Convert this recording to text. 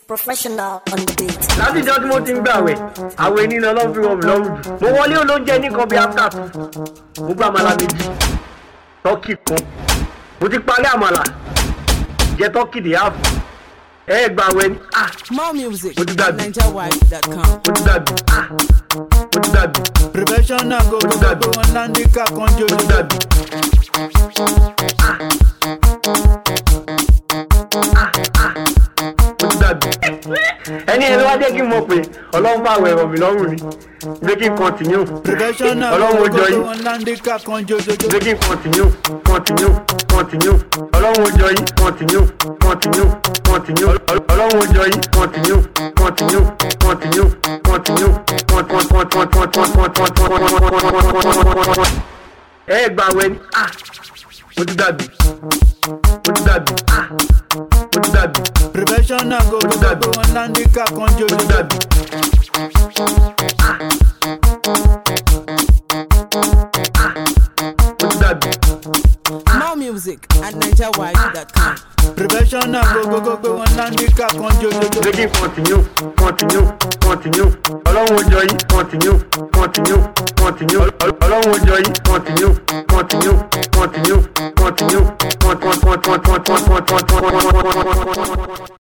professional on the beat. látijọ́ tí mo ti ń gbàwẹ̀ àwẹ̀ nínú ọlọ́run fi rọrùn lọ́rùn jù mo wọlé olóúnjẹ ní kan bíi after two mo gbọ́ àmàlà méjì tọ́kì kan mo ti parí àmàlà jẹ tọ́kì dé half ẹ gbàwẹ̀ ni ah More music What did at that do? NigerWide.com. mo ti dàbí ah mo ti dàbí Professional go go go go on Nandika mo conjo ti dàbí mo ti dàbí ẹni ẹni wá jẹ́ kí n mọ̀ pé ọlọ́run bá àwẹ̀ rọ̀ mí lọ́rùn ni jẹ́ kí n continue Professional ọlọ́run go ó go jọ go yín. go on Nandika conjo jojo. jẹ́ kí n continue continue continue ọlọ́run ó jọ yín continue continue continue Ọl- ọlọ́run ó jọ yín continue continue continue continue ẹ gbà wẹ ni ah mo ti dàbí mo ti dàbí ah mo ti dàbí Professional go go go go on Nandika conjo mo ti jojo. dàbí. mo ti dàbí. More music at NigerWide.com. Professional go go go go on Nandika conjo jojo. jẹ́ kí n continue continue continue ọlọ́run ó jọ yín continue continue continue Ọl- ọlọ́run ó jọ yín continue continue continue continue continue continue continue continue.